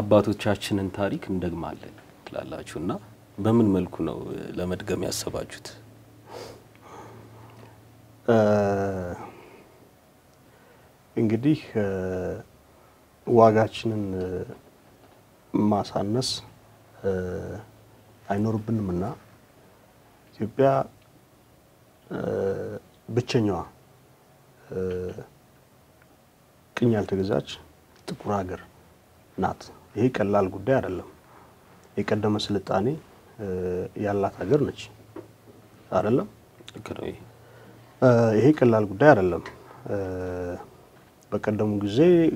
የአባቶቻችንን ታሪክ እንደግማለን ትላላችሁ እና በምን መልኩ ነው ለመድገም ያሰባችሁት? እንግዲህ ዋጋችንን ማሳነስ አይኖርብንም እና ኢትዮጵያ ብቸኛዋ ቅኝ ያልተገዛች ጥቁር ሀገር ናት። ይሄ ቀላል ጉዳይ አይደለም። የቀደመ ስልጣኔ ያላት ሀገር ነች አይደለም። ልክ ነው ይሄ ይሄ ቀላል ጉዳይ አይደለም። በቀደሙ ጊዜ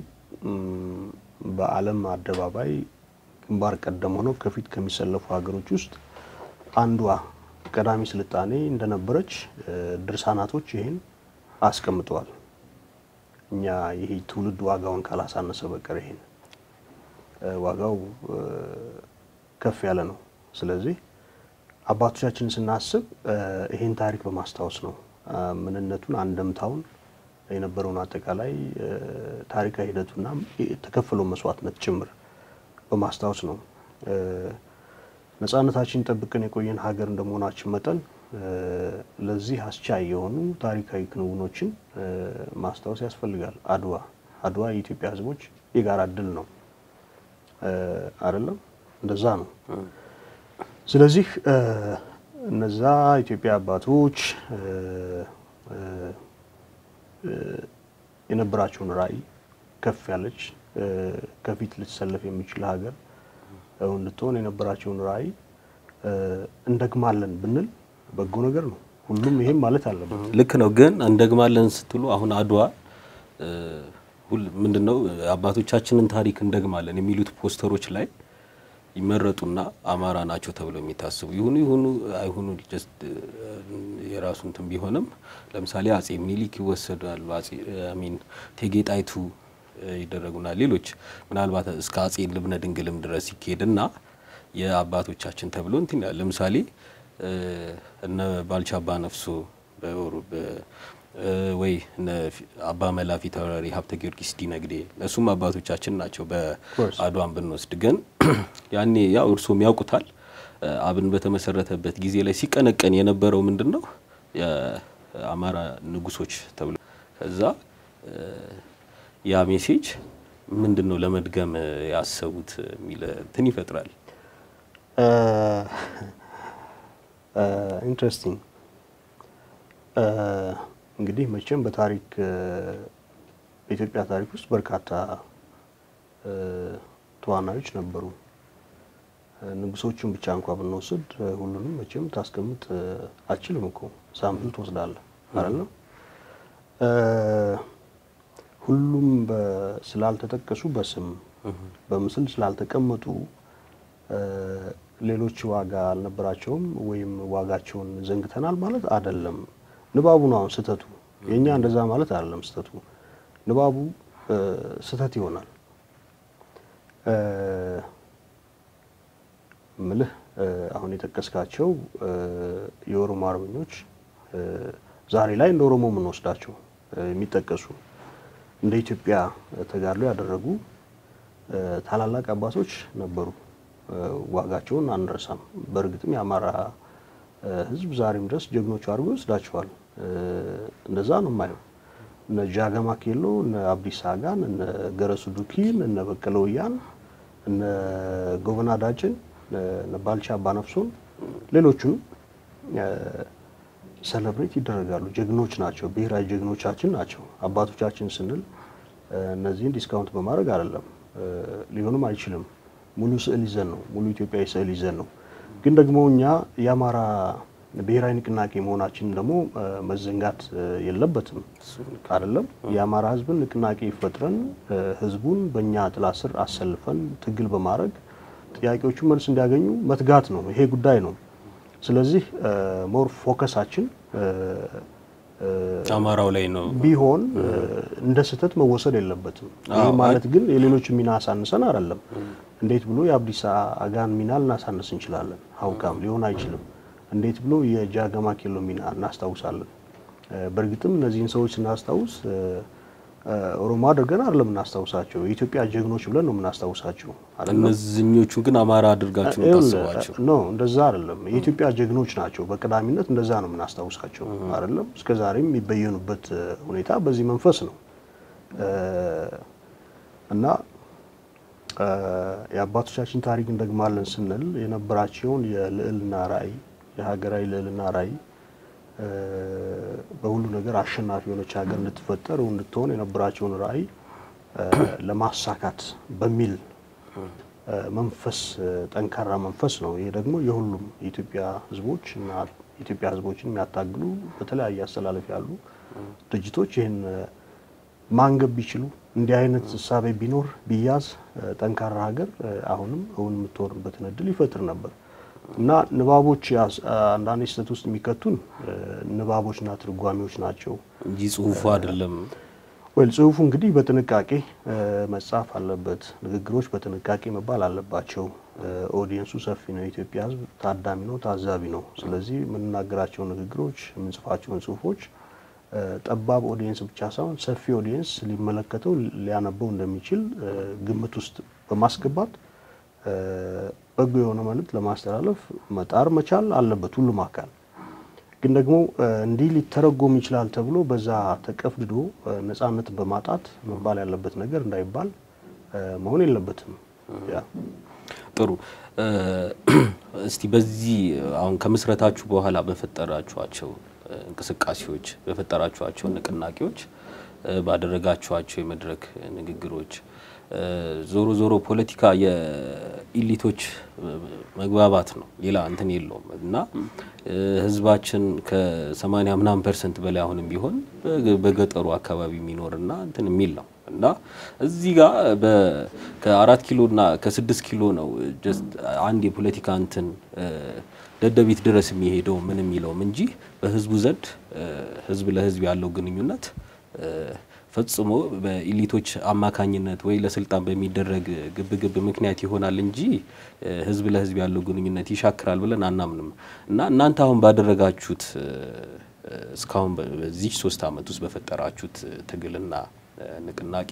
በዓለም አደባባይ ግንባር ቀደም ሆነው ከፊት ከሚሰለፉ ሀገሮች ውስጥ አንዷ ቀዳሚ ስልጣኔ እንደነበረች ድርሳናቶች ይህን አስቀምጠዋል። እኛ ይሄ ትውልድ ዋጋውን ካላሳነሰ በቀር ይሄን ዋጋው ከፍ ያለ ነው። ስለዚህ አባቶቻችንን ስናስብ ይሄን ታሪክ በማስታወስ ነው ምንነቱን፣ አንደምታውን፣ የነበረውን አጠቃላይ ታሪካዊ ሂደቱና የተከፈለው መስዋዕትነት ጭምር በማስታወስ ነው። ነጻነታችን ጠብቀን የቆየን ሀገር እንደመሆናችን መጠን ለዚህ አስቻይ የሆኑ ታሪካዊ ክንውኖችን ማስታወስ ያስፈልጋል። አድዋ አድዋ የኢትዮጵያ ሕዝቦች የጋራ ድል ነው አይደለም? እንደዛ ነው። ስለዚህ እነዛ ኢትዮጵያ አባቶች የነበራቸውን ራዕይ ከፍ ያለች ከፊት ልትሰለፍ የሚችል ሀገር እንድትሆን የነበራቸውን ራዕይ እንደግማለን ብንል በጎ ነገር ነው። ሁሉም ይሄም ማለት አለበት። ልክ ነው። ግን እንደግማለን ስትሉ አሁን አድዋ ምንድነው አባቶቻችንን ታሪክ እንደግማለን የሚሉት ፖስተሮች ላይ ይመረጡና አማራ ናቸው ተብለው የሚታስቡ ይሁኑ ይሁኑ አይሁኑ ጀስት የራሱ እንትን ቢሆንም ለምሳሌ አጼ ምኒልክ ይወሰዳሉ። አጼ አሚን እቴጌ ጣይቱ ይደረጉና ሌሎች ምናልባት እስከ አጼ ልብነ ድንግልም ድረስ ይካሄድና የአባቶቻችን ተብሎ እንትን ይላል። ለምሳሌ እነ ባልቻ አባ ነፍሶ ወይ አባ መላፊ ተወራሪ ሀብተ ጊዮርጊስ ዲነግዴ እሱም አባቶቻችን ናቸው። በአድዋን ብንወስድ ግን ያኔ ያው እርሶም ያውቁታል አብን በተመሰረተበት ጊዜ ላይ ሲቀነቀን የነበረው ምንድን ነው የአማራ ንጉሶች ተብሎ ከዛ ያ ሜሴጅ ምንድን ነው ለመድገም ያሰቡት የሚል እንትን ይፈጥራል። ኢንትረስቲንግ እንግዲህ መቼም በታሪክ በኢትዮጵያ ታሪክ ውስጥ በርካታ ተዋናዮች ነበሩ። ንጉሶቹን ብቻ እንኳ ብንወስድ ሁሉንም መቼም ታስቀምጥ አችልም እኮ ሳምፕል ትወስዳለህ አይደለም። ሁሉም ስላልተጠቀሱ በስም በምስል ስላልተቀመጡ ሌሎች ዋጋ አልነበራቸውም ወይም ዋጋቸውን ዘንግተናል ማለት አይደለም። ንባቡ ነው አሁን ስህተቱ። የእኛ እንደዛ ማለት አይደለም ስህተቱ። ንባቡ ስህተት ይሆናል። ምልህ አሁን የጠቀስካቸው የኦሮሞ አርበኞች ዛሬ ላይ እንደ ኦሮሞ የምንወስዳቸው የሚጠቀሱ እንደ ኢትዮጵያ ተጋድሎ ያደረጉ ታላላቅ አባቶች ነበሩ። ዋጋቸውን አንረሳም። በእርግጥም የአማራ ሕዝብ ዛሬም ድረስ ጀግኖቹ አድርጎ ይወስዳቸዋል። እንደዛ ነው የማየው። እነ ጃገማ ኬሎ፣ እነ አብዲሳ አጋን፣ እነ ገረሱ ዱኪን፣ እነ በቀለ ወያን፣ እነ ጎበና ዳጭን፣ እነ ባልቻ አባነፍሶን ሌሎቹንም ሰለብሬት ይደረጋሉ። ጀግኖች ናቸው። ብሔራዊ ጀግኖቻችን ናቸው። አባቶቻችን ስንል እነዚህን ዲስካውንት በማድረግ አይደለም፣ ሊሆንም አይችልም። ሙሉ ስዕል ይዘን ነው፣ ሙሉ ኢትዮጵያዊ ስዕል ይዘን ነው። ግን ደግሞ እኛ የአማራ ብሔራዊ ንቅናቄ መሆናችን ደግሞ መዘንጋት የለበትም አይደለም። የአማራ ህዝብን ንቅናቄ ፈጥረን ህዝቡን በእኛ ጥላ ስር አሰልፈን ትግል በማድረግ ጥያቄዎቹ መልስ እንዲያገኙ መትጋት ነው። ይሄ ጉዳይ ነው። ስለዚህ ሞር ፎከሳችን አማራው ላይ ነው ቢሆን እንደ ስህተት መወሰድ የለበትም። ይህ ማለት ግን የሌሎች ሚና አሳንሰን አይደለም። እንዴት ብሎ የአብዲሳ አጋን ሚና ልናሳንስ እንችላለን? ሀውካም ሊሆን አይችልም። እንዴት ብሎ የጃገማ ኬሎ ሚና እናስታውሳለን? በእርግጥም እነዚህን ሰዎች ስናስታውስ ኦሮሞ አድርገን አይደለም የምናስታውሳቸው የኢትዮጵያ ጀግኖች ብለን ነው የምናስታውሳቸው አይደለም። እነዚህኞቹን ግን አማራ አድርጋችሁ ነው ታስባቸው? ኖ እንደዛ አይደለም። የኢትዮጵያ ጀግኖች ናቸው በቀዳሚነት እንደዛ ነው የምናስታውሳቸው አይደለም። እስከ ዛሬም የሚበየኑበት ሁኔታ በዚህ መንፈስ ነው እና የአባቶቻችን ታሪክ እንደግማለን ስንል የነበራቸውን የልዕልና ራዕይ የሀገራዊ ልዕልና ራዕይ በሁሉ ነገር አሸናፊ የሆነች ሀገር እንድትፈጠር እንድትሆን የነበራቸውን ራዕይ ለማሳካት በሚል መንፈስ ጠንካራ መንፈስ ነው። ይሄ ደግሞ የሁሉም የኢትዮጵያ ሕዝቦች እና የኢትዮጵያ ሕዝቦችን የሚያታግሉ በተለያየ አስተላለፍ ያሉ ድርጅቶች ይህን ማንገብ ቢችሉ እንዲህ አይነት እሳቤ ቢኖር ቢያዝ ጠንካራ ሀገር አሁንም እውን የምትሆንበትን እድል ይፈጥር ነበር እና ንባቦች አንዳንድ ስህተት ውስጥ የሚከቱን ንባቦችና ትርጓሜዎች ናቸው እንጂ ጽሁፉ አይደለም። ወይ ጽሁፉ እንግዲህ በጥንቃቄ መጻፍ አለበት። ንግግሮች በጥንቃቄ መባል አለባቸው። ኦዲየንሱ ሰፊ ነው። የኢትዮጵያ ህዝብ ታዳሚ ነው፣ ታዛቢ ነው። ስለዚህ የምንናገራቸው ንግግሮች፣ የምንጽፋቸውን ጽሁፎች ጠባብ ኦዲየንስ ብቻ ሳይሆን ሰፊ ኦዲየንስ ሊመለከተው ሊያነበው እንደሚችል ግምት ውስጥ በማስገባት በጎ የሆነ መልእክት ለማስተላለፍ መጣር መቻል አለበት ሁሉም አካል። ግን ደግሞ እንዲህ ሊተረጎም ይችላል ተብሎ በዛ ተቀፍድዶ ነጻነት በማጣት መባል ያለበት ነገር እንዳይባል መሆን የለበትም። ያ ጥሩ። እስቲ በዚህ አሁን ከምስረታችሁ በኋላ በፈጠራችኋቸው እንቅስቃሴዎች በፈጠራችኋቸው ንቅናቄዎች ባደረጋችኋቸው የመድረክ ንግግሮች ዞሮ ዞሮ ፖለቲካ የኢሊቶች መግባባት ነው፣ ሌላ እንትን የለውም እና ህዝባችን ከሰማንያ ምናምን ፐርሰንት በላይ አሁንም ቢሆን በገጠሩ አካባቢ የሚኖርና እንትን የሚል ነው እና እዚህ ጋር ከአራት ኪሎ እና ከስድስት ኪሎ ነው ጀስት አንድ የፖለቲካ እንትን ደደቢት ድረስ የሚሄደው ምን የሚለውም እንጂ በህዝቡ ዘንድ ህዝብ ለህዝብ ያለው ግንኙነት ፈጽሞ በኢሊቶች አማካኝነት ወይ ለስልጣን በሚደረግ ግብግብ ምክንያት ይሆናል እንጂ ህዝብ ለህዝብ ያለው ግንኙነት ይሻክራል ብለን አናምንም እና እናንተ አሁን ባደረጋችሁት እስካሁን በዚህ ሶስት ዓመት ውስጥ በፈጠራችሁት ትግልና ንቅናቄ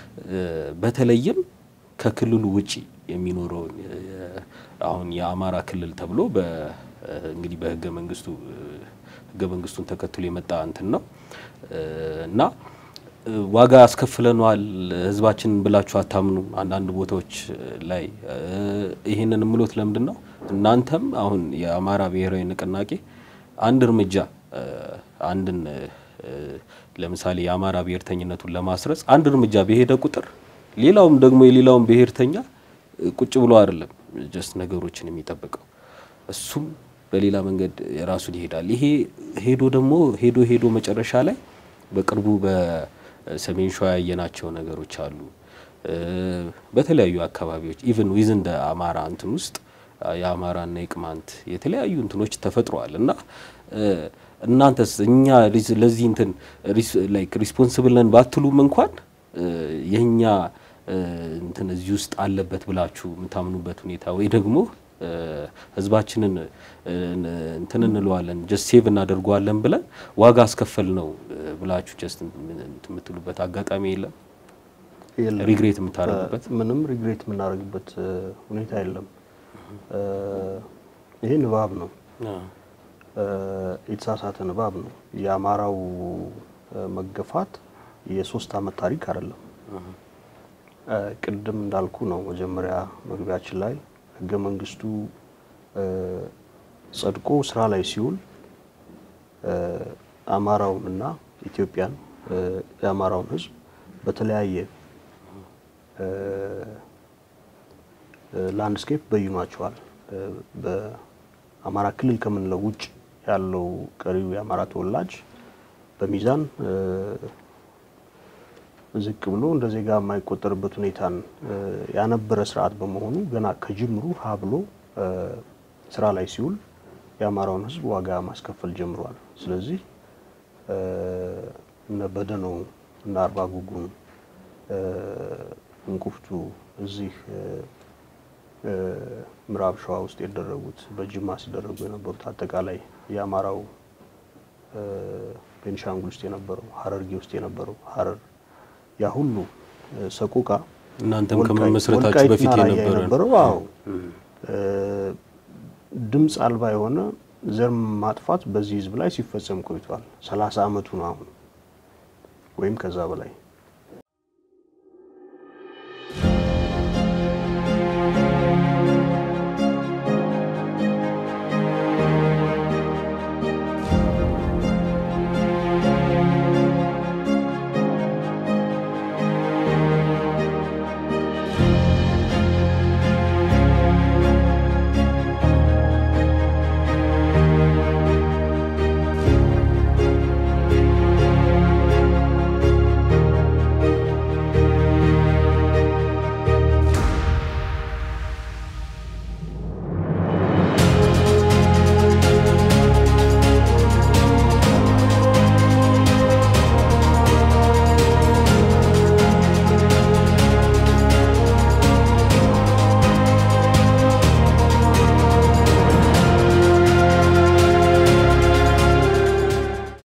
በተለይም ከክልሉ ውጪ የሚኖረውን አሁን የአማራ ክልል ተብሎ እንግዲህ በህገ መንግስቱ ህገ መንግስቱን ተከትሎ የመጣ እንትን ነው እና ዋጋ አስከፍለነዋል ህዝባችን ብላችሁ አታምኑ። አንዳንድ ቦታዎች ላይ ይህንን ምሎት ለምንድን ነው እናንተም አሁን የአማራ ብሔራዊ ንቅናቄ አንድ እርምጃ አንድን ለምሳሌ የአማራ ብሔርተኝነቱን ለማስረጽ አንድ እርምጃ በሄደ ቁጥር ሌላውም ደግሞ የሌላውን ብሔርተኛ ቁጭ ብሎ አይደለም ጀስት ነገሮችን የሚጠብቀው እሱም በሌላ መንገድ የራሱን ይሄዳል። ይሄ ሄዶ ደግሞ ሄዶ ሄዶ መጨረሻ ላይ በቅርቡ በሰሜን ሸዋ ያየናቸው ነገሮች አሉ። በተለያዩ አካባቢዎች ኢቭን ዊዝን ደ አማራ እንትን ውስጥ የአማራና የቅማንት የተለያዩ እንትኖች ተፈጥረዋል እና እናንተስ እኛ ለዚህ እንትን ላይክ ሪስፖንስብል ነን ባትሉም እንኳን የኛ እንትን እዚህ ውስጥ አለበት ብላችሁ የምታምኑበት ሁኔታ ወይ ደግሞ ህዝባችንን እንትን እንለዋለን ጀስት ሴቭ እናደርገዋለን ብለን ዋጋ አስከፈል ነው ብላችሁ ጀስት የምትሉበት አጋጣሚ የለም? የለም። ሪግሬት የምታደርጉበት ምንም ሪግሬት የምናደርግበት ሁኔታ የለም። ይሄ ንባብ ነው፣ የተሳሳተ ንባብ ነው። የአማራው መገፋት የሶስት አመት ታሪክ አይደለም። ቅድም እንዳልኩ ነው መጀመሪያ መግቢያችን ላይ ህገ መንግስቱ ጸድቆ ስራ ላይ ሲውል አማራውን እና ኢትዮጵያን የአማራውን ህዝብ በተለያየ ላንድስኬፕ በይኗቸዋል። በአማራ ክልል ከምንለው ውጭ ያለው ቀሪው የአማራ ተወላጅ በሚዛን ዝቅ ብሎ እንደ ዜጋ የማይቆጠርበት ሁኔታን ያነበረ ስርዓት በመሆኑ ገና ከጅምሩ ሀ ብሎ ስራ ላይ ሲውል የአማራውን ህዝብ ዋጋ ማስከፈል ጀምሯል። ስለዚህ እነ በደኖ እነ አርባ ጉጉን እንቁፍቱ እዚህ ምዕራብ ሸዋ ውስጥ የደረጉት በጅማ ሲደረጉ የነበሩት አጠቃላይ የአማራው ቤንሻንጉል ውስጥ የነበረው ሀረርጌ ውስጥ የነበረው ሀረር ያ ሁሉ ሰቆቃ እናንተም ወልቃይት- ከመመስረታችሁ ወልቃይትና በፊት ራያ የነበረ ነው። የነበረው አዎ ድምፅ አልባ የሆነ ዘር ማጥፋት በዚህ ህዝብ ላይ ሲፈጸም ቆይቷል። ሰላሳ አመቱ ነው አሁን ወይም ከዛ በላይ